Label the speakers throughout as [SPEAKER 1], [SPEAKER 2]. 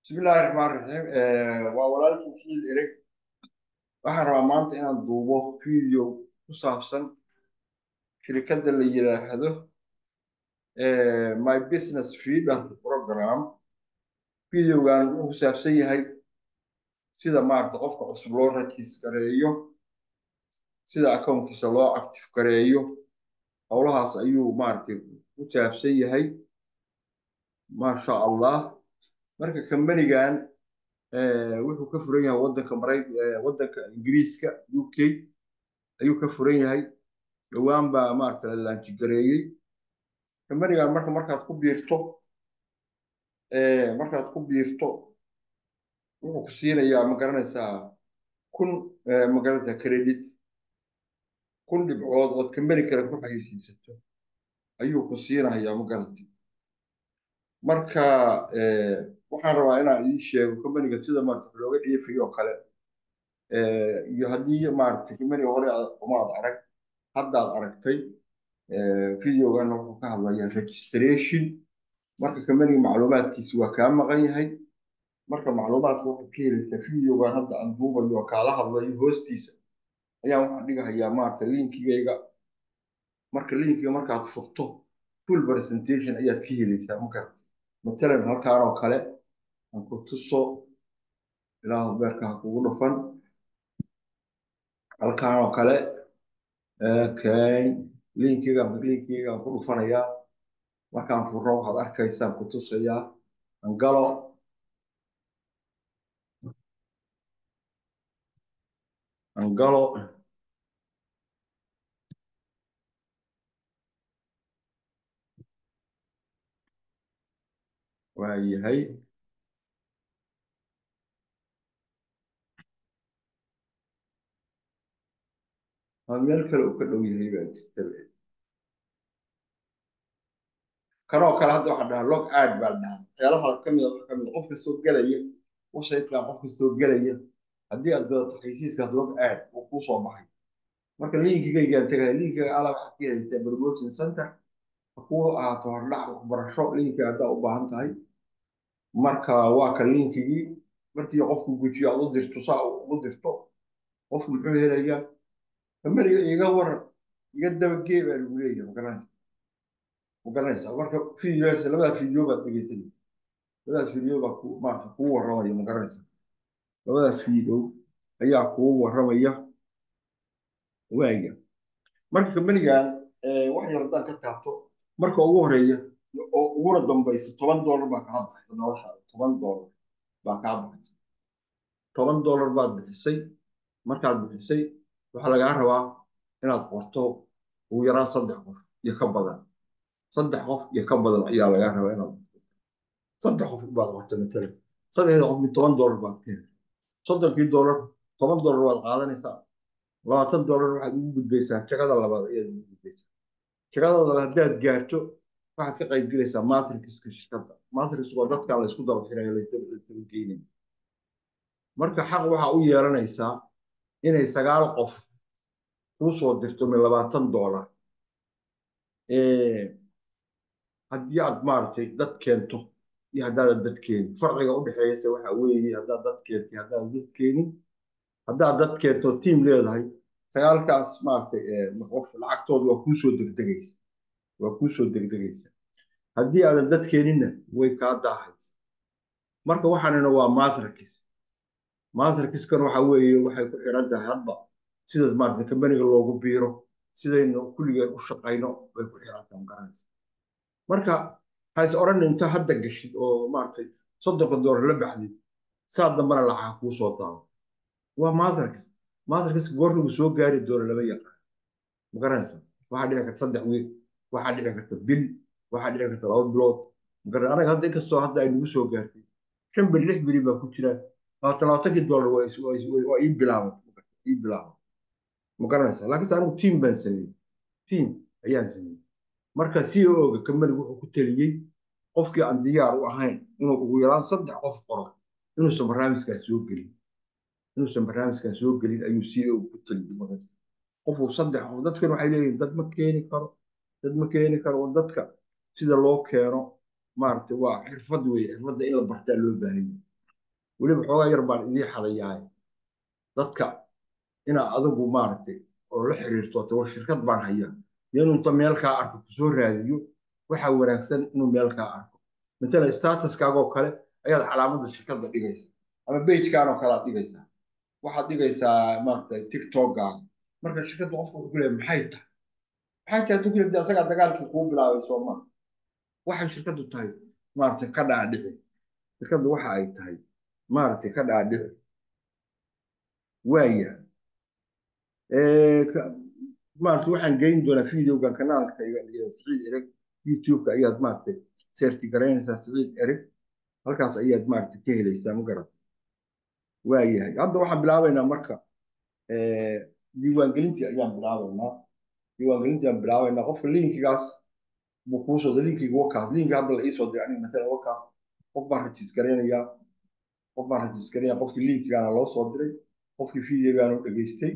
[SPEAKER 1] bismillaahi raxmaan raxiim waa walaalkii fiid ereg waxaan rabaa maanta inaan duubo video ku saabsan shirkadda la yidhaahdo my business feeder program videogan wuxuu ku saabsan yahay sida maarata qofka cusub loo rajiis gareeyo sida akoonkiisa loo active gareeyo howlahaas ayuu maaragtay ku saabsan yahay maasha allah marka kambanigan wuxuu ka furan yahay wadanka maray wadanka ingiriiska u k ayuu ka furan yahay dhowaan baa maarata la laanjigareeyey kambanigan marka markaad ku biirto markaad ku biirto wuxuu ku siinayaa ma garanaysaa kun ma garanaysaa credit kun dhibcood ood kambani kale ku xayeysiisato ayuu ku siinayaa ma garatay marka waxaan rabaa inaan idiin sheego kambaniga sida maarata looga dheefayo oo kale iyo haddii maarata kambaniga hore umaad arag haddaad aragtay videogan wuxuu ka hadlayaa registration marka kambaniga macluumaadkiisa waa kaa maqan yahay marka macluumaadka waxaad ka helaysaa videogan hadda aan duubayo oo kaala hadlayo hoostiisa ayaan waxaan dhigahayaa maarata linkigayga marka linkiga markaad furto full presentation ayaad ka helaysaa ma garata matalan halkaan oo kale aan ku tuso ilaahu beerka ha kugu dhufan halkaan oo kale okay linkiga linkiga aan ku dhufanayaa markaan furno waxaad arkaysaan ku tusayaa angalo angalo waa yahay meel kale uu ka dhow yahay baa jirta kanoo kale hadda waxaa dhahaa log aad baa dhahaa waxyaalaha kamid a kamid qof kastoo gelaya websitekan qof kastoo gelaya haddii aad gadato xaysiiskaas log aad uu kuu soo baxay marka linkigaygaan tegaya linkiga ala waxaad ka helaysaa promotion center ha kuu ahaato hordhac waxbarasho linkiga haddaa u baahan tahay marka waa ka linkigii markii qofku gujiyo aad u dirto saa ugu dirto qofku muxuu helayaa kambaniga iga waran iga dabagee baa lagu leeyahay magaranaysa magaranaysa marka videos labadaas video baad dhegeysanaysa labadaas video baa ku maarata kuu warramaya magaranaysa labadaas video ayaa kuu warramaya waaya marka kambanigan wax yar haddaan ka taabto marka ugu horeeya oo uguna dambaysa toban dollar baa kaa baxaysa noloshaada toban dollar baa kaa baxaysa toban dollar baad bixisay markaad bixisay waxaa lagaa rabaa inaad qorto ugu yaraan saddex qof iyo ka badan saddex qof iyo ka badan ayaa lagaa rabaa inaad qorto saddex qof baad qorto matalan saddexda qof mid toban dollar baad ka heli soddonkii dollar toban dollar waad qaadanaysaa labaatan dollar waxaad ugu gudbaysaa jagada labaad ayaad ugu gudbaysaa jagada labaad haddaad gaarto waxaad ka qayb gelaysaa matrixka shirkadda matrix waa dadkan la isku daba xirayo lasdabageynayo marka xaq waxaa u yeelanaysaa inay sagaal qof kuu soo dirto min labaatan dollar haddii aad maaragtay dad keento iyo haddaadan dad keenin farqiga u dhexeeyase waxa weeye haddaad dad keentay haddaadan dad keenin haddaad dad keento tiim leedahay sagaalkaas maaragtay qof lacagtooda waa kuu soo degdegaysa waa kuu soo degdegaysa haddii aadan dad keeninna way kaa daahaysa marka waxaanina waa matrix matrixkan waxa weeye waxay ku xiran tahay hadba sida maarata kambaniga loogu biiro sidaynu kulligeen u shaqayno bay ku xiran tahay magaranaysa marka hays odhan inta hadda gashid oo maaragtay soddonka doolar la baxdid saa dambana lacag kuu soo daado waa matrix matrix goornigu soo gaari doono lama yaqaan magaranaysa waxaa dhici karta saddex wiil waxaa dhici karta bil waxaa dhici karta laba bilood magaran anaga hadda inkastoo hadda ay nagu soo gaartay shan bil lix bili baa ku jiraan labaatan labaatankii dollar waa ii bilaaban ii bilaaban ma garanaysaa laakiinse anigu tiim baan sameeyey tiim ayaan sameeyey marka c o ga kambanigu wuxuu ku taliyey qofkii aan diyaar u ahayn inuu ugu yaraan saddex qof qoro inuusan barnaamijkaas soo gelin inuusan barnaamijkaas soo gelin ayuu c o ku taliyey markaas qofuu saddex qof dadkan waxay leeyihin dad ma keeni karo dad ma keeni karo dadka sida loo keeno maaragtay waa xirfad weeye xirfadda in la bartaa loo baahan yahay weliba xoogaa yar baan idii xadayahay dadka inaa adigu maaragtay oo la xiriirto tawa shirkad baan haya inuu inta meel kaa arko kusoo raadiyo waxaa wanaagsan inuu meel kaa arko matala statuskaagoo kale ayaad calaamadda shirkadda dhigaysa ama bejkaanoo kale aad dhigaysaa waxaad dhigaysaa maaragtay tiktokgaaga marka shirkadda qofka wuxuu ku leeyahay maxay tahay maxay tahay hadduu ku leeyahay asagaa dagaalkii kuu bilaabay soo maa waxay shirkaddu tahay maaragtay ka dhaadhici shirkaddu waxa ay tahay maaragtay ka dhaadhici waaya maaragtay waxaan geyn doonaa videogan kanaalka siciid ereg youtube-ka ayaad maaragtay seerki garaynaysaa siciid ereg halkaas ayaad maaragtay ka helaysaa ma garata waayahay hadda waxaan bilaabaynaa marka diiwaangelintii ayaan bilaabaynaa diiwaangelintii aan bilaabaynaa qofka linkigaas buu kuu soo linkiga wakaas linki hadda la iisoo diray aniga matala wakaas qof baan rajiis garaynayaa qof baan rajiis garaynaya qofkii linkigaana loo soo diray qofkii videogaana u dhegaystay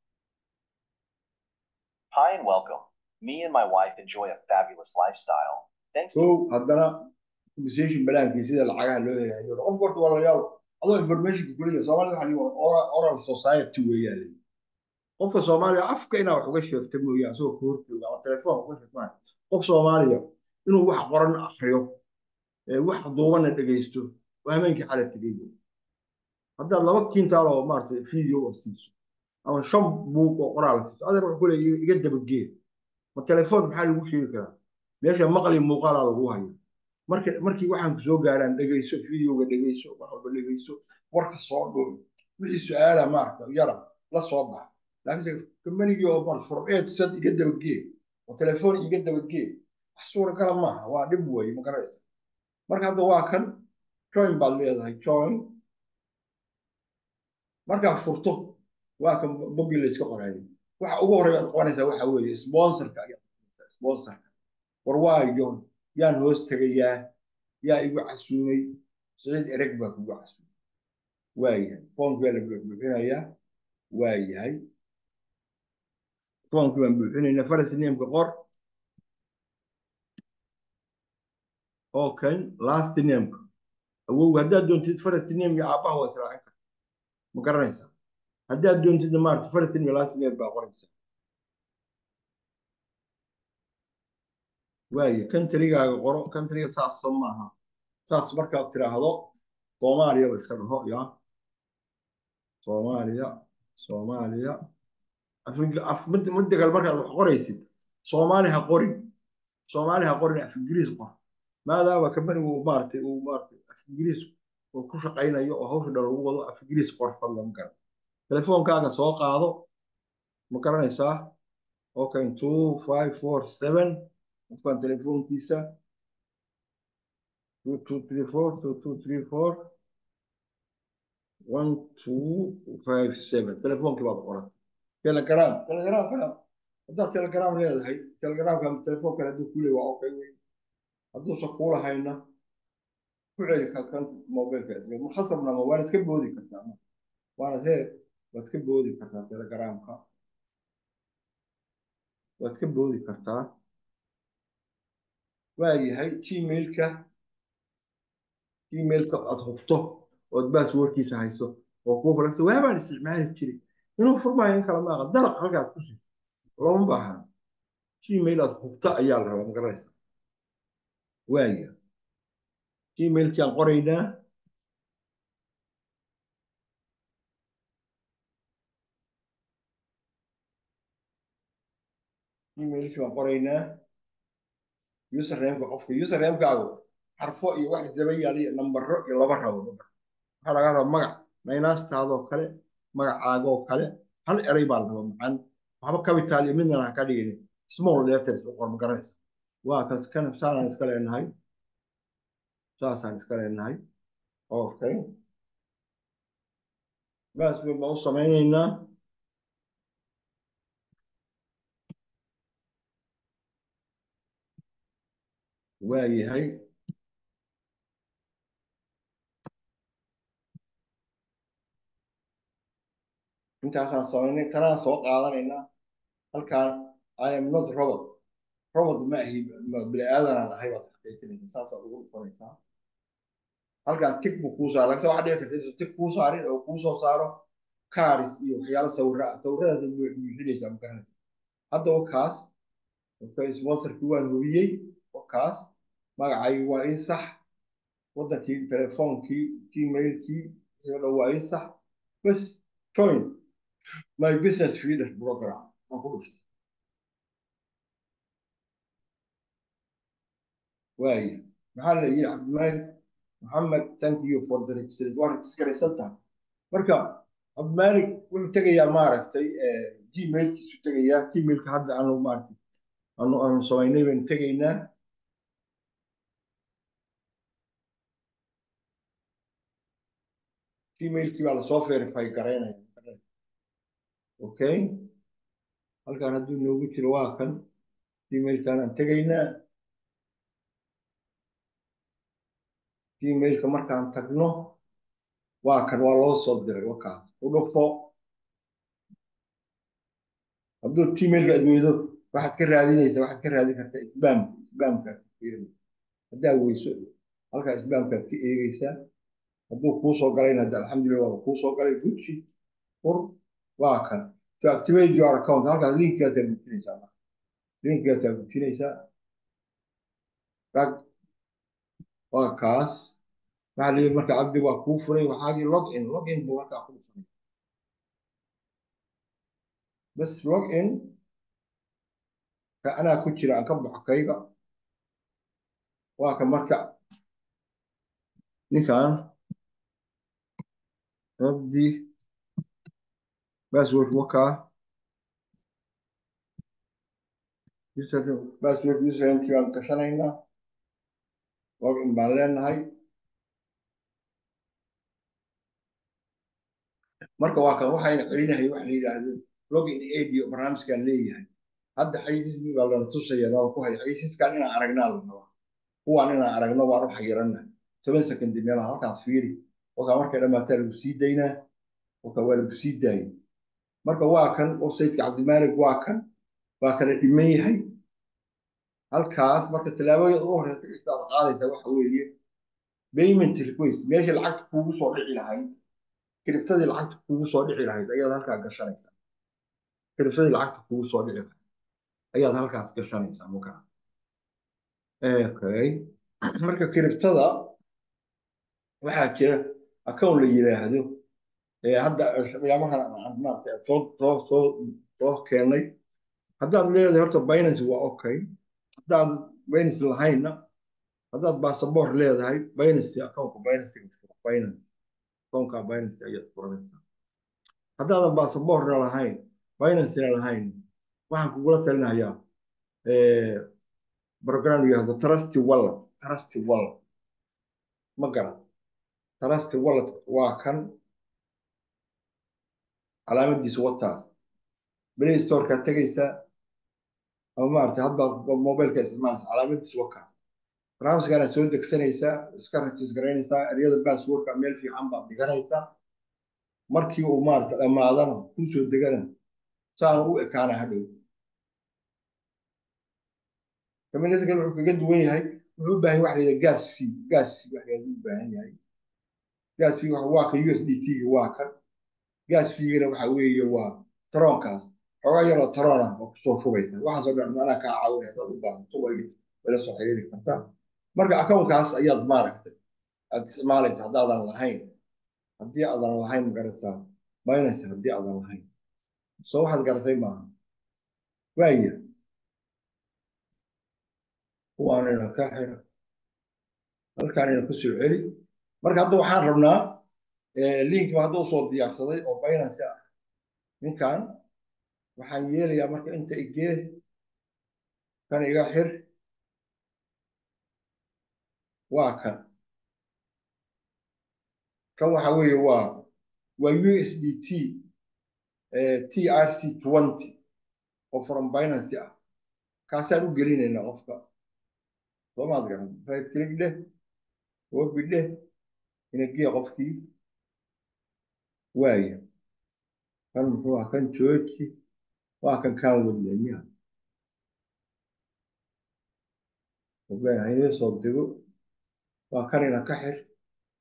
[SPEAKER 2] Hi and welcome. Me and my wife enjoy a fabulous lifestyle. Thanks to
[SPEAKER 1] kow haddana compensation balaankii sida lacagaha loo helayo qof horta waa la yaabo adoo informationka kuleeyahay soomaalida waxaa lihi oral society weeyaa leeyi qofka soomaaliya afka inaa wax uga sheegta mooye asagoo ka horjooga ama telefoon uga sheegmaa qof soomaaliya inuu wax qoran akriyo wax duubana dhegaysto oo habeenkii xala tegay haddaad laba kintaal oo maaragtay video oo siiso ama shan buug oo qoraal siiso adeer wuxuu kuleeyahay iga dabagee ma telefoon maxaa lagu sheegi karaa meesha maqli muuqaalaa lagu hayo marka markii waxaan ku soo gaaraan dhegayso videoga dhegayso wax walba dhegayso warka soo dhuul wixii su-aala maaragta yara la soo bax laakiinse kambanigii oo mar furceed sad iga dabagee oo telefoon iga dabagee wax suuragala maaha waa dhib weeye ma garanaysa marka hadda waa kan join baad leedahay join markaad furto waa kan boggii layska qoraayo waxa ugu horreya aad qabanaysaa waxa weeye sponsorka ayaad sponsorka war waayo yaan hoos tegayaa yaa igu casuumay siciid ereg baa kugu casuumay waayahay foomkii baa la buuxbuuxinayaa waayahay foomkii baan buuxinaynaa faras nameka qor okay last nameka awow haddaad doontid faras name iyo aabbaha waa israacin karta ma garanaysaa haddaad doontidna maarata faras name last name baa qoraysaa waaye kantarigaaga qoro kantariga saas soo maaha saas markaad tiraahdo soomaaliya ba iska dhaho ya soomaaliya soomaaliya muddagal markaad wax qoraysid soomaali ha qorin soomaali ha qorin af ingiriis qor maadaama kambanigu maaratay uu maaratay af ingiriis uu ku shaqaynayo oo hawsha dhan lagu wado af ingiriis qor fadlan ma garan telefoonkaaga soo qaado ma garanaysaa okay two five four seven qofkan telefoonkiisa two two three four two two three four one two five seven telefoonkii baad qoran telegram telegram kana haddaad telegram leedahay telegramka telefoon kale hadduu kuu leey waa okay wey hadduusan kuu lahayna ku celi kan mobilka isga khasabna ma waanad ka boodi kartaa waanad hee waad ka boodi kartaa telegramka waad ka boodi kartaa waayahay gmailka gmailka aad hubto ood baasworkiisa hayso oo kuu fulagsa waabaan isticmaali jiray inuu furmaayo in kale maaqa dalaq halkaad ku siiso looma baahna gmail aad hubto ayaa la rabaa magaranaysa waaya gmailkii aan qoraynaa gmailkii baan qoraynaa usernameka qofka usernamekaagu xarfo iyo wax isdaba yaal iyo nambaro iyo laba rabo waxaa laga rabaa magac naynastaadoo kale magacaagoo kale hal eray baa la rabaa macaan waxba capital iyo midna ha ka dhigin small letters u qor ma garanaysa waa kas kan saanaan iska leenahay saasaan iska leenahay okay baas baan u samaynaynaa waayahay intaasaan samaynay tanaan soo qaadanaynaa halkaan i am not robot robot ma ahi bini aadanaan ahay baad xaqiijinaysa saasaad ugu dhufanaysaa halkan tig buu kuu saara lagta waxaa dhici karta inuu tig kuu saarin oo kuu soo saaro kaaris iyo waxyaalo sawira ah sawiradaas buuxinaysaa magaranaysa hadda wakaas okay sponsorkii waan hubiyey wakaas magacaygi waa ii sax waddankii telefoonkii gmailkii isoo dhan waa ii sax bas join my business feeder program waan ku dhuftay waaya maxaa la yidhi cabdimaalik maxamed thank you for the registration waa registaraysan tahay marka cabdimaalik wuxuu tegayaa maaragtay gmailkiisu tegayaa gmailka hadda aanu maaragtay aanu aanu samaynay baynu tegaynaa gmailkii baa lasoo verify garaynaya okay halkan hadduu noogu jiro waa kan gmailkan aan tegaynaa gmailka markaan tagno waa kan waa loo soo diray wakaas u dhufo hadduu gmailka aad weydo waxaad ka raadinaysaa waxaad ka raadin kartaa isbaamka isbaamkaad ka fiirinaysa haddaa weyso halkaa isbaamkaad ka eegaysaa hadduu kuu soo galayna hadda alxamdulillah waa kuu soo galay guji fur waa kan to activate your account halkaas linkigaasaa gujinaysaa marka linkigaasaa gujinaysaa rag waa kaas waxaa leeyahay marka cabdi waa kuu furay waxaagii log in log in buu markaa kuu furay bas log in ka anaa ku jira aan ka baxo kayga waa ka marka ninkan cabdi password wakaa password usernamekii baan gashanaynaa log in baan leenahay marka waa kan waxayna celinahay waxa la yidhaahdo login aid iyo barnaamijkan leeyahay hadda xayisiismi baa lana tusaya noo ku hay xayisiiskan inaan aragnaa la rabaa kuwaan inaan aragno waan u xayirana toban sekondi meelaha halkaas fiiri wakaa markay dhamaataa lagu sii daynaa wakaa waa lagu sii daayay marka waa kan websiteka cabdimaalik waa kan waa kala dhiman yahay halkaas marka tallaabooyada ugu horeysa intaad qaadaysa waxa weeye payment request meeshii lacagta kuugu soo dhici lahayd kiribtadii lacagta kuugu soo dhici lahayd ayaad halkaa gashanaysaa kiribtadii lacagta kuugu soo dhici lahayd ayaad halkaas gashanaysaa markaa okay marka kiribtada waxaa jira account la yidhaahdo hadda qiyaamahan maaragtay soo soo soo soo keenay haddaad leedahay horta binance waa okay haddaad binance lahaynna haddaad basaboor leedahay binance accountka binance binance accountka binance ayaad furanaysaa haddaadan basaboorna lahayn binancena lahayn waxaan kugula talinayaa program yihahdo trusty wallet trusty wallet ma garan trusty wallet waa kan calaamadiisu wataas play storekaad tegaysaa ama maarata hadbaad mobileka isticmaalaysa calaamadiisu wakaa barnaamijkaanaad soo degsanaysaa iska rajis garaynaysaa eryada basswordka meel fiican baad dhiganaysaa markii uu maarata dhammaadana kuu soo degana saana u ekaana hadhow kaminada wuxuu kaga duwan yahay wuxuu u baahan waxa la gas fee gas fee wax u baahan yahay gas fee waa ka u s d t waa kan gas feegana waxa weeye waa taroonkaas xoogaa yaroo taroon ah oo kusoo fubaysa waxaasoo dhan anaa kaa caawin hadaad u baahato wayla soo xiriiri kartaa marka accountkaas ayaad maaragtay aad isticmaalaysa haddaadan lahayn haddii aadan lahayn magarataa binance haddii aadan lahayn soo waxaad garatay maaha waaya kuwaanina ka xira halkaanina ku soo celi marka hadda waxaan rabnaa linkba hadda usoo diyaarsaday oo binance ah ninkan waxaan yeelayaa marka inta igee kan iga xir waa kan kan waxa weeye waa waa u s d t t r c twenty oo from binance ah kaasaan u gelinaynaa qofka soomaad garan right click dheh obi dheh inagee qofkii waaya kan muxuu ah kan jooji waa kan kaan wadiya miya haynee soo dego waa kanina ka xir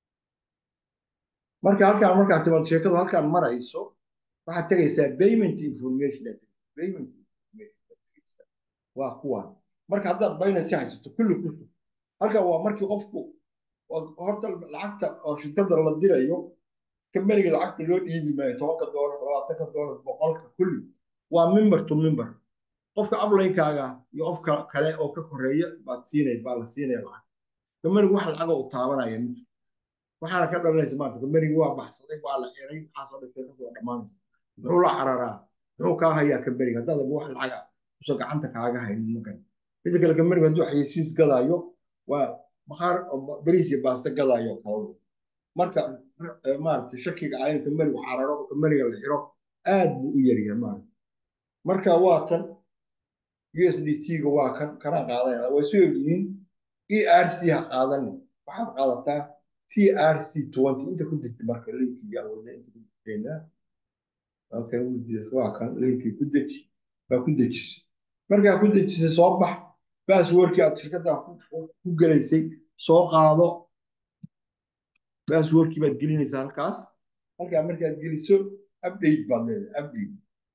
[SPEAKER 1] marka halkaan markaa timaad sheekadu halkaan marayso waxaad tegaysaa payment information payment information waa kuwan marka haddaad binance haysato kulli kusug halkan waa markii qofku horta lacagta oo shirkada la dirayo kambaniga lacagta loo dhiibi maayo tobanka doolar labaatanka doolar boqolka kulli waa member to member qofka ablaynkaaga iyo qofka kale oo ka koreeya baad siinay baa la siinaya lacag kambanigu wax lacaga u taabanaya mid waxaana ka dhalanaysa maanta kambanigu waa baxsaday waa la xiray waxaasoo dhan sheekadu waa dhammaanaysa muxuu la cararaa muxuu kaa hayaa kambaniga haddaad wax lacaga usa gacanta kaaga haynin magan midda kale kambanigu hadduu xayeysiis gadaayo waa bakhaar bariis iyo baaste gadaayo kale marka maaragtay shakiga ah in kambanigu cararo oo kambaniga la xiro aad buu u yaryahay maaragta marka waa kan USDT-ga waa kan kana qaadanaya way soo yihiin ERC ha qaadanin waxaad qaadataa TRC 20 inta ku degta marka linkiga wada inta ku degtayna halkan waa kan linkii ku deji baa ku dejisay markaa ku dejisay soo bax baasworkii aad shirkadda ku gelaysay soo qaado baasworkii baad gelinaysaa halkaas halkaa markaad geliso update baad leedahay update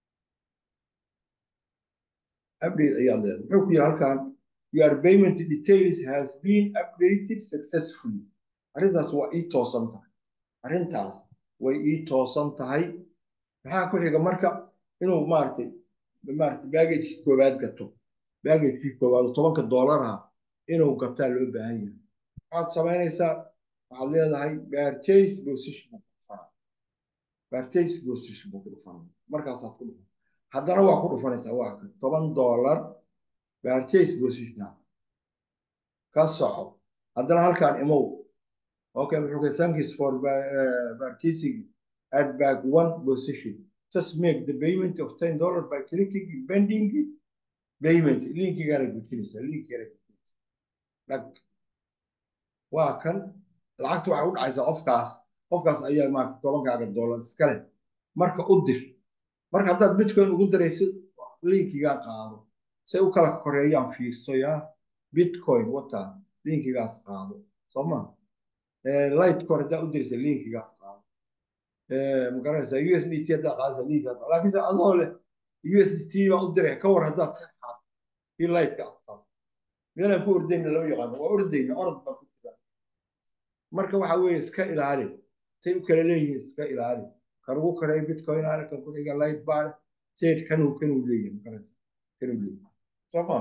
[SPEAKER 1] update ayaad leedahay muxuu ku yidhi halkan your payment details has been updated successfully arrintaas waa ii toosan tahay arrintaas way ii toosan tahay maxaa ku xiga marka inuu maaragtay maaragtay baagajkii koowaad gato baagajkii koowaad tobanka doolaraha inuu gataa loo baahan yahay waxaad samaynaysaa waxaad leedahay purchase position buu ku dhufanaa purchase position buu ku dhufanaa markaasaad ku dhufan haddana waa ku dhufanaysaa waa kan toban doolar purchase position ka soco haddana halkaan imow okay wuxuu ka thanks for uh, purchasing at back one position just make the payment of ten dollar by clicking pending payment linkigaana gujinaysaa linkigaana gujinaysaa dhag waa kan lacagta waxay u dhacaysaa qofkaas qofkaas ayaa maarata tobankaaga dollar iska leh marka u dir marka haddaad bitcoin ugu diraysid linkigaa qaado say u kala koreeyaan fiirso yaa bitcoin wata linkigaas qaado soo ma lightcoin haddaa u diraysa linkigaas qaado magaranaysaa u s d t haddaa qaadaysa linkigaas qaado laakiinse adoo leh u s d t baa u diray ka war haddaad ka qaado kii lightka aad qaado meelaan ku ordayna lama yaqaano waa ordayna orod baa ku jira marka waxa weeye iska ilaali say u kala leeyihiin iska ilaali kan ugu koreeya bitcoin aale kan ku xiga light baale sayd kanuu kanuu leeyahay magaranaysa kanuu leeyahay soo maa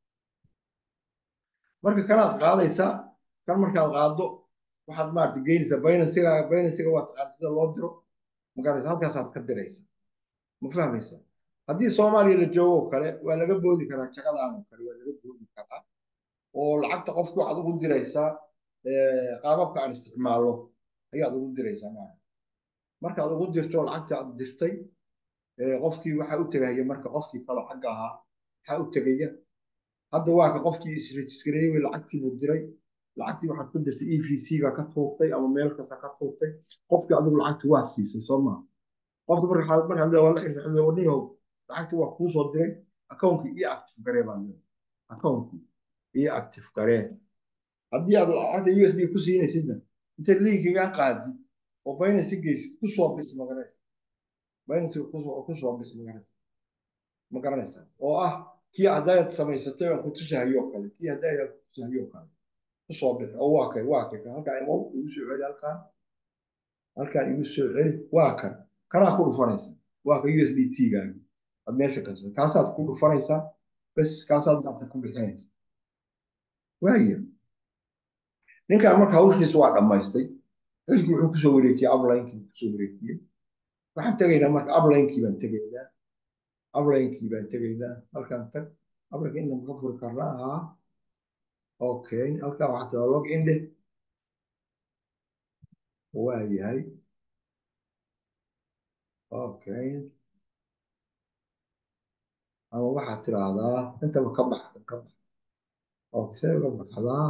[SPEAKER 1] marka kanaad qaadaysaa kan markaad qaaddo waxaad maarata geynaysaa baynansiga baynansiga waa taqaan sida loo diro magaranaysa halkaasaad ka diraysa ma fahmaysa haddii soomaaliya la joogo kale waa laga boodi karaa jaqadaan oo kale waa laga boodi karaa oo lacagta qofki waxaad ugu diraysaa qaababka aan isticmaalno ayaad ugu diraysaa maarata markaad ugu dirto lacagta aad dirtay qofkii waxaa u tegaya marka qofkii kale xagga ahaa waxaa u tegaya hadda waa ka qofkii isrejiskareeyey way lacagtii buu diray lacagtii waxaad ku dirtay e v c-ga ka tuurtay ama meel kasta ka tuurtay qofkii adigu lacagti waa siisay soo maa qofka marka marka waa la xirta warniyow lacagti waa kuu soo diray akawnkii iyo active garee baa leedahay akawnkii iyo active garee haddii aad lacagta u s b ku siinaysidna intaad linkigan qaadid oo binance geysid ku soo bis magaranaysa binance ku soo bis magaranaysa ma garanaysa oo ah kii haddaad samaysatay aan ku tusahayo kale kii haddaad ku tusahayo kale ku soo bis oo waa kay waa kay halkaan imow igu soo celi halkaan halkaan igu soo celi waa kan kanaa ku dhufanaysa waa ka u s d t gaagi aad meesha kasoo kaasaad ku dhufanaysaa bes kaasaad maanta ku bixinaysa waaya ninkaan marka hawshiisa waa dhammaystay xilkii wuxuu kusoo wareejiyey ablinekii kusoo wareejiyey waxaan tegaynaa marka ablinekii baan tegaynaa ablinekii baan tegaynaa halkaan tag ablinka inta maka furi karnaa haa okay halkaan waxaa tiraa log in dheh waa yahay okay ama waxaad tiraahdaa intaba ka baxda ka bax okay ka baxdaa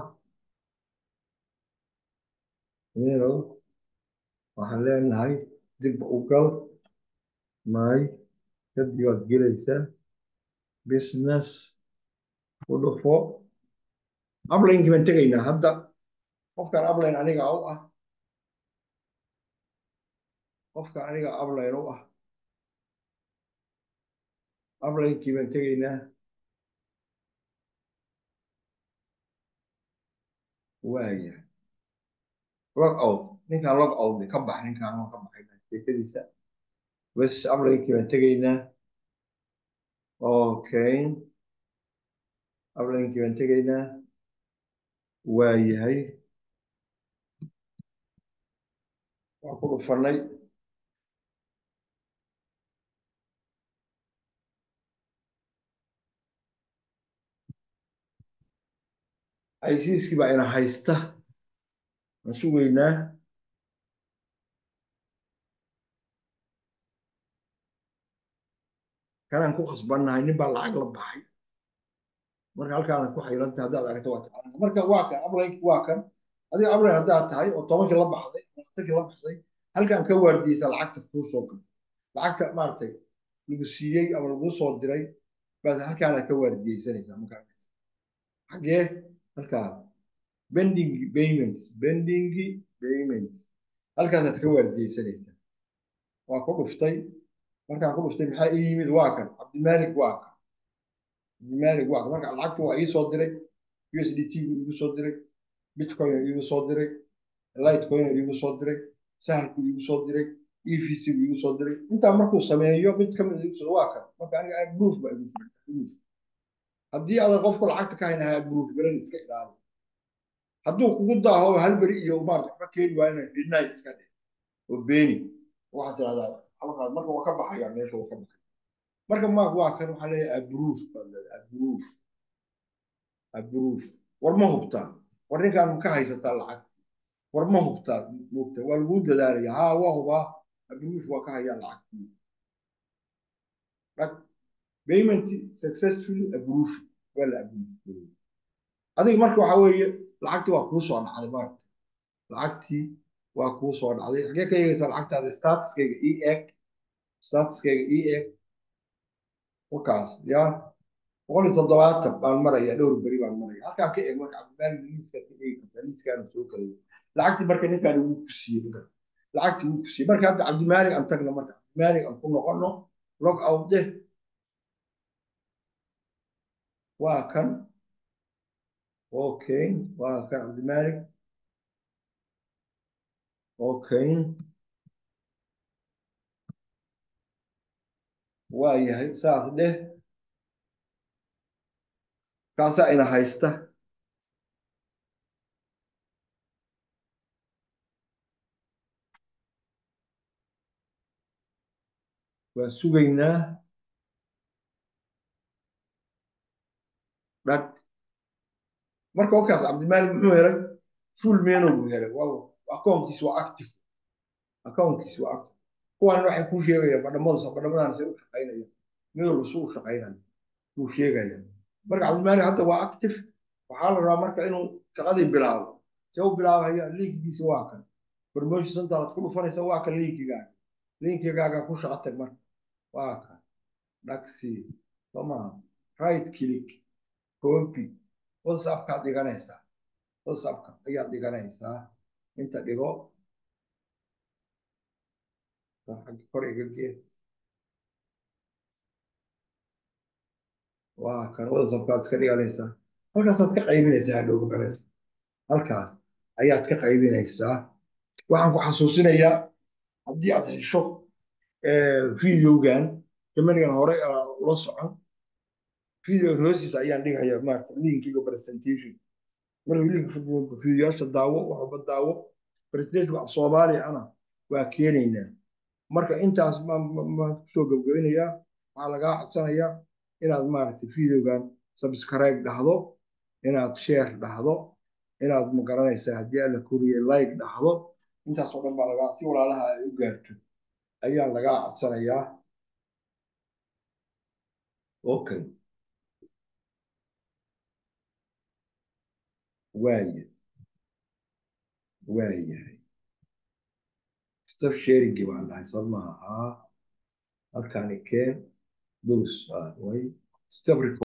[SPEAKER 1] miro waxaan leenahay dib u gal may kadib waad gelaysaa business u dhufo ablaynkii baan tegaynaa hadda qofkan ablayn aniga u ah qofka aniga ablayn u ah ablaynkii baan tegaynaa waaya log out ninkaan log out ka bax ninkaan waan ka baxay sheekadiisa bes ablaynkii baan tegaynaa okay ablaynkii baan tegaynaa waayahay waa ku dhufanay aysiiskii baa ina haysta waan sugaynaa kanaan ku khasbannahay nin baa lacag la baxay marka halkaanad ku xaylantay haddaad aragto waa taqaanaa marka waa kan ablaynki waa kan adiga ablayn haddaad tahay oo tobankii la baxday labaatankii la baxday halkaan ka waardiyeysa lacagta kuu soo gal lacagta maaragtay lagu siiyey ama laguu soo diray baad halkaanaad ka waardiyeysanaysaa markaa xaggee halkaa bending payments bending payments halkaasaad ka waardiyeysanaysaa waa ku dhuftay markaan ku dhuftay maxaa ii yimid waa kan cabdimaalik waa kan cabdimaalik waa kan marka lacagta waa ii soo diray u s d t gu iigu soo diray bitcoin iigu soo diray lightcoin iigu soo diray sahalku iigu soo diray evc gu iigu soo diray intaa markuu sameeyo mid ka mid iigu soo waa kan marka aniga proof baa igu filan proof haddii aadan qofku lacagta ka hayn ahaa proof garan iska ilaali hadduu kugu daaho hal beri iyo maarata waxba keeni waayna dhinay iska dhe oo beeni waxaad tirahdaa halkaas marka waa ka baxaya meesha waa ka baxaya marka maag waa kan waxaa leeyahay abroof baa leedahay abroof abroof war ma hubtaa war ninkaan ka haysataa lacag war ma hubtaa mugta waa laguu dadaalaya haa waa hubaa abroof waa ka hayaa lacagtii payment successfully abroof waa la abroof adiga marka waxaa weeye lacagtii waa kuu soo dhacday maarata lacagtii waa kuu soo dhacday xagee ka eegaysaa lacagtaada statuskayga e eg statuskayga e eg wakaas ya boqol iyo toddobaatan baan maraya dhowr beri baan maraya halkaan ka eeg marka cabdimaalik liiska ka eegi kartaa liiskaana soo galay lacagtii marka ninkaan wuu ku siiyey lacagtii wuu ku siiyey marka hadda cabdimaalik aan tagno marka cabdimaalik aan ku noqono log out deh waa kan okay waa kan cabdimaalik okay waa yahay saas dheh kaasaa ina haysta waa sugaynaa dhag marka wakaas cabdimaalik muxuu helay full meno buu helay waa akoonkiis waa active akoonkiis waa active kuwan waxay kuu sheegayaan badhamada badhamadan say u shaqaynayaan mid walba suu u shaqaynayo kuu sheegaya marka cabdimaalik hadda waa active waxaa la rabaa marka inuu shaqadii bilaabo see u bilaabaya linkigiisa waa kan promotion center aad ku dhufanaysa waa kan linkigaaga linkigaaga ku shaqo tag marka waa kan dhaksi somaa right click copy whatsappkaad dhiganaysaa whatsappka ayaad dhiganaysaa inta dhigo kor iga gee waa kan whatsappkaad iska dhiganaysaa halkaasaad ka qaybinaysaa hadhow magaraysa halkaas ayaad ka qaybinaysaa waxaan ku xasuusinayaa haddii aad hesho videogan kamanigan hore ula socon videogan hoostiisa ayaan dhigaya maarata linkiga presentation markii linka videoyaasha daawo waxba daawo presentation af soomaaliya ana waa keenaynaa marka intaas maan kusoo gabgabinayaa waxaa lagaa codsanayaa inaad maaragtay videogan subscribe dhahdo inaad share dhahdo inaad magaranaysaa haddii alla koriye like dhahdo intaasoo dhan baa lagaa si walaalaha ay u gaarto ayaa lagaa codsanayaa okay waaya waayahay staf sharingi baan dhahay soo maaha halkaani keen dos way staf